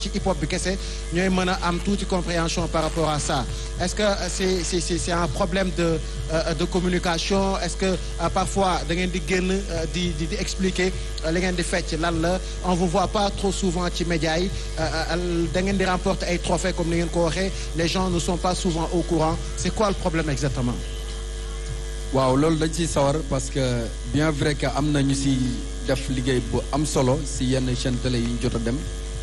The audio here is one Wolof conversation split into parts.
ci hip hop bi kese ñooy mën a am tuuti compréhension par rapport à ça est-ce que c'est c'est c'est c'est un problème de de communication est-ce que parfois da ngeen di génn di di di expliquer li ngeen di fecc lan la on vous voit pas trop souvent ci médias yi da ngeen di remporter ay trophées comme ni ngeen ko waxee les gens ne sont pas souvent au courant c'est quoi le problème exactement waaw loolu dañ ciy sawar parce que bien vrai que am na ñu si def liggéey bu am solo si yenn chaîne télé yi ñu jot a dem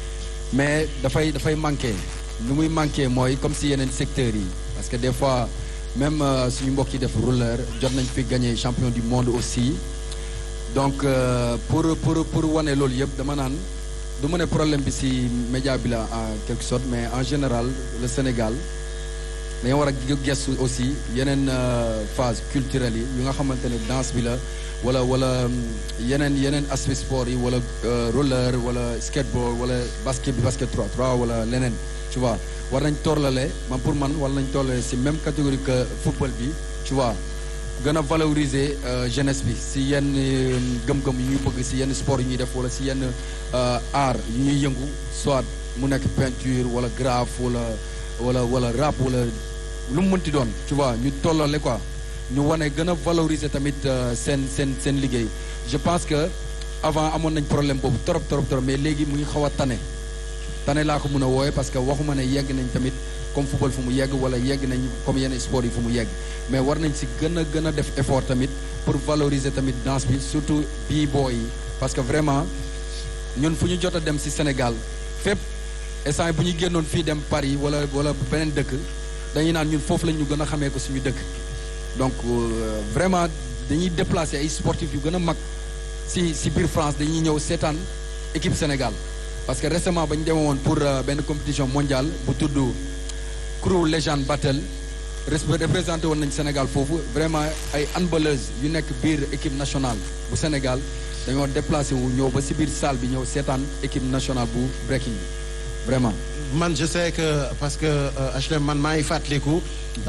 mais dafay dafay manqué nu muy manqué mooy comme si yeneen secteurs yi parce que des fois même suñu mbokk yi def rouleur jot nañ fi gagné champion du monde aussi donc pour pour pour wane loolu yëpp dama naan du ma ne problème bi si média bi la en quelque sorte mais en général le Sénégal dañoo war a gestu aussi yeneen phase culturelle yi yu nga xamante ne danse bi la wala wala yeneen yeneen aspect sport yi wala roller wala skateboard wala basket bi basket 3 3 wala leneen tu vois war nañ tollale man pour man war nañ tollale si même catégorie que football bi tu vois gën a valoriser jeunesse bi si yenn gëm-gëm yu ñuy bëgg si yenn sport yu ñuy def wala si yenn art yu ñuy yëngu soit mu nekk peinture wala graphe wala wala wala rap wala lu mu mënti doon tu vois ñu tollale quoi ñu wane gën a valoriser tamit seen seen seen liggéey je pense que avant amoon nañ problème boobu trop trop trop mais léegi mu ngi xaw a tane tane laa ko mën a wooye parce que waxuma ne yegg nañ tamit comme football fu mu yegg wala yegg nañ comme yenn sport yi fu mu yegg mais war nañ si gën a gën a def effort tamit pour valoriser tamit danse bi surtout b-boy yi parce que vraiment ñun fu ñu jot a dem si Sénégal fépp instant bu ñu génnoon fii dem Paris wala wala beneen dëkk dañuy naan ñun foofu la ñu gën a xamee ko suñu dëkk donc vraiment dañuy déplacer ay sportifs yu gën a mag si si biir France dañuy ñëw seetaan équipe Sénégal parce que récemment ba ñu demee woon pour benn compétition mondiale bu tudd Crew Legend Battle représenté woon nañ Sénégal foofu vraiment ay handballeuses yu nekk biir équipe nationale bu Sénégal dañoo déplacé wu ñëw ba si biir salle bi ñëw seetaan équipe nationale bu breaking vraiment. man je sais que parce que HLM man maa ngi fàttaliku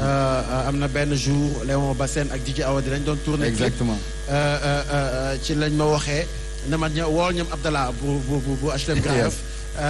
am na benn jour Léon Bassène ak DJ Awadi dañ doon tourné. exactement ci lañ ma waxee ne ma ñëw wool ñoom Abdallah bu bu bu bu HLM Grand Yoff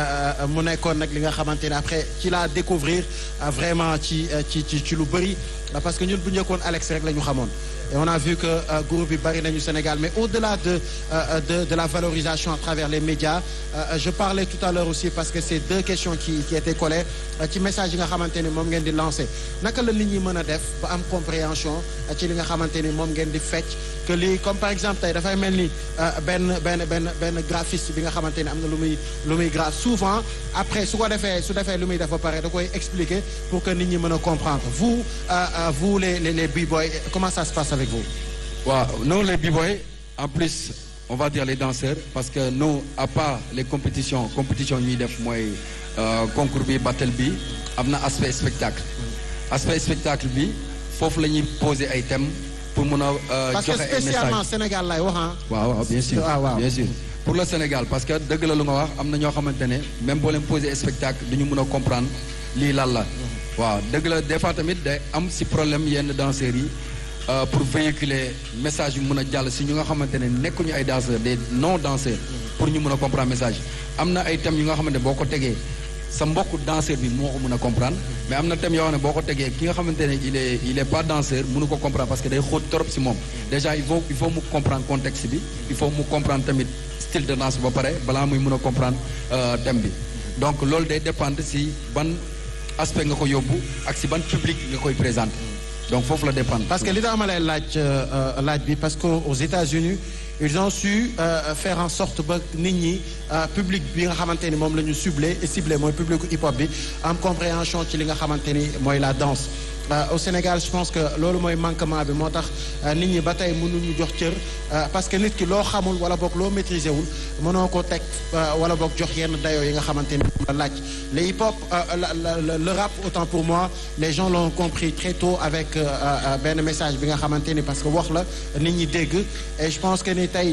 mu nekkoon nag li nga xamante ne après ci laa découvrir vraiment ci ci ci ci lu bëri parce que ñun bu njëkkoon Alex rek la ñu xamoon. et on a vu que groupe bi bari nañu Sénégal mais au-delà de de de la valorisation à travers les médias je parlais tout à l'heure aussi parce que c'est deux questions qui qui étaient collées ci message yi nga xamante ni moom ngeen di lancer naka la nit ñi mën a def ba am compréhension ci li nga xamante ni moom ngeen di fecc que lii comme par exemple tey dafay mel ni benn benn benn benn graphiste bi nga xamante ni am na lu muy lu muy graphe souvent après su ko defee su defee lu muy def ba pare da koy expliquer pour que nit ñi mën a comprendre vous vous les les les b-boys comment ça se passe avec vous waaw nous les b-boys en plus on va dire les danseurs parce que nous à part les compétitions compétition ñuy def mooy concours bi battle bi am na aspect spectacle aspect spectacle bi foofu la ñuy poser ay thèmes pour mun a parce que joxe ay spécialement messages Sénégal lay wax ah waaw waaw bien sûr Ah, waaw. bien sûr pour le Sénégal parce que dëgg la lu nga wax am na ñoo xamante ne même boo leen poser spectacle du ñu mën a comprendre lii lan la waaw dëgg la des fois tamit day am si problème yenn danseurs yi euh, pour véhiculer message yu mën a jàll si ñu nga xamante ne nekkuñu ay danseurs des non danseurs pour ñu mën a comprendre message am na ay thèmes yu nga xamante ne boo ko tegee sa mbokku danseur bi moo ko mën a comprendre mais am na thème yoo xam ne boo ko tegee ki nga xamante ne il est il est pas danseur mënu ko comprendre parce que day xóot trop si moom déjà il faut il faut mu comprendre contexte bi il faut mu comprendre tamit style de danse ba pare balaa muy mën a comprendre euh, thème bi donc loolu day dépendre si ban aspect nga ko yóbbu ak si ban public nga koy présenter donc foofu la dépendre parce que li tax ma lay laaj euh, laaj bi parce que aux États-Unis ils ont su euh, faire en sorte ba nit ñi euh, public bi nga xamante ni moom la ñu ciblé et ciblé mooy public hip hop bi am compréhension ci li nga xamante ni mooy la danse Euh, au Sénégal je pense que loolu mooy manquement bi moo tax euh, nit ñi ba tey mënuñu jox cër euh, parce que nit ki loo xamul wala boog loo maîtriser wul mënoo ko teg wala boog jox yenn dayoo yi nga xamante ni moom la laaj le hip hop la, la, la, le rap autant pour moi les gens l'ont compris très tôt avec benn message bi nga xamante ni parce que wax la nit ñi dégg et je pense que ni tey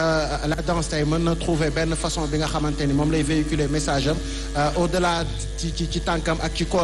la danse tey mën na trouver benn façon bi nga xamante ni moom lay véhiculer message am au-delà ci ci ci tànkam ak ci kooram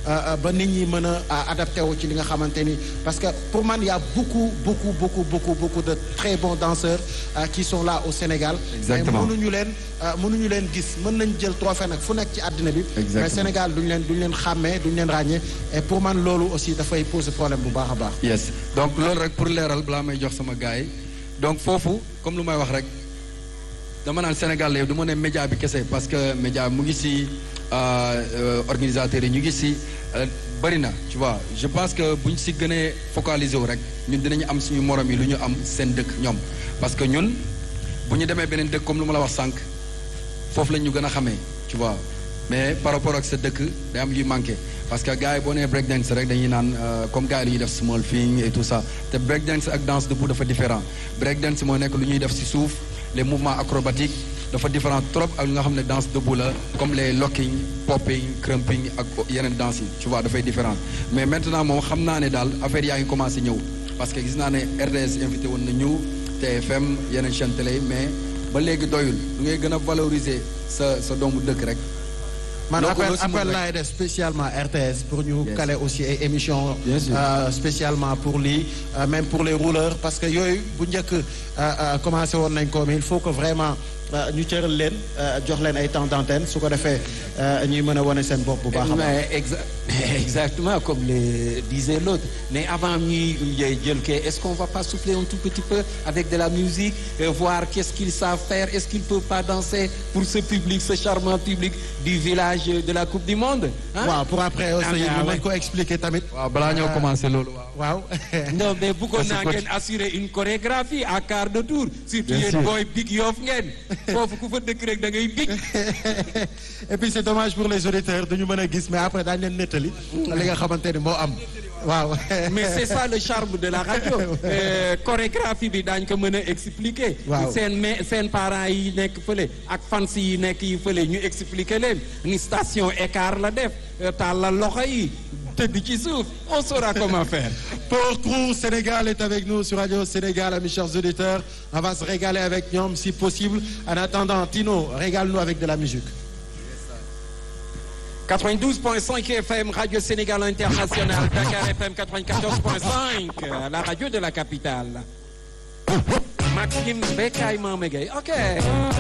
ba nit ñi mën a adapté wu ci li nga xamante ni parce que pour man y a beaucoup beaucoup beaucoup beaucoup beaucoup de très bons danseurs qui sont là au Sénégal. exactement mais mënuñu leen mënuñu leen gis mën nañ jël trophée nag fu nekk ci àddina bi. mais Sénégal duñu leen duñu leen xàmmee duñu leen ràññee et pour man loolu aussi dafay poser problème bu baax a baax. yes donc loolu rek pour leeral balaa may jox sama gars yi donc foofu comme lu may wax rek dama naan Sénégal la du ma ne média bi kese parce que média mu ngi si organisateurs yi ñu ngi si bëri na tu vois je pense que bu ñu si gënee focaliser wu rek ñun dinañu am suñu morom yi lu ñu am seen dëkk ñoom parce que ñun bu ñu demee beneen dëkk comme lu ma la wax sànq foofu lañ ñu gën a xamee tu vois mais par rapport ak sa dëkk day am yuy manqué parce que gars yi boo nee break dance rek dañuy naan comme gars yi lu ñuy def small thing et tout ça te break dance ak danse debout dafa différent break dance moo nekk lu ñuy def si suuf les mouvements acrobatiques dafa différent trop ak li nga xam ne danse debout la comme les locking popping crumping ak yeneen danse yi tu vois dafay différent mais maintenant moom xam naa ne daal affaire yaa ngi commencé ñëw parce que gis naa ne RTS invité woon na ñu TFM yeneen chaîne télé mais ba léegi doyul lu ngay gën a valoriser sa sa doomu dëkk rek man appel appel laay def spécialement RTS pour ñu caler aussi ay émission spécialement pour lii même pour les rouleurs parce que yooyu bu njëkk commencé woon nañ ko mais il faut que vraiment ñu cëral leen jox leen ay temps d'antenne su ko defee ñuy mën a wane seen bopp bu baax a baax exactement comme le disait l'autre mais avant ñuy jël kay est-ce qu'on va pas souffler un tout petit peu avec de la musique voir qu'est-ce qu'ils savent faire est-ce qu'ils peuvent pas danser pour ce public ce charmant public du village de la Coupe du Monde waaw pour après aussi ñu mën ko expliquer tamit waaw balaa ñoo commencer loolu waaw non mais bëggoon naa ngeen assurer une chorégraphie à quart de tour surtout yéen booy big yoof ngeen foofu ku fa dëkk rek da ngay big et puis c'est dommage pour les auditeurs dañu mën a gis mais après daañu leen nettali li nga xamante ni moo am waaw mais c'est ça le charme de la radio chorégraphie bi daañ ko mën a expliquer seen mais seen parents yi nekk fële ak fans yi nekk yi fële ñu expliquer leen ni station écart la def tàllal loxo yi tëdd ci suuf on saura comment faire Pour Crew Sénégal est avec nous sur Radio Sénégal mes chers auditeurs on va se régaler avec ñoom si possible en attendant Tino régale-nous avec de la musique 92.5 FM Radio Sénégal International Dakar FM 94.5 la radio de la capitale Maxime Bekay Mamegay ok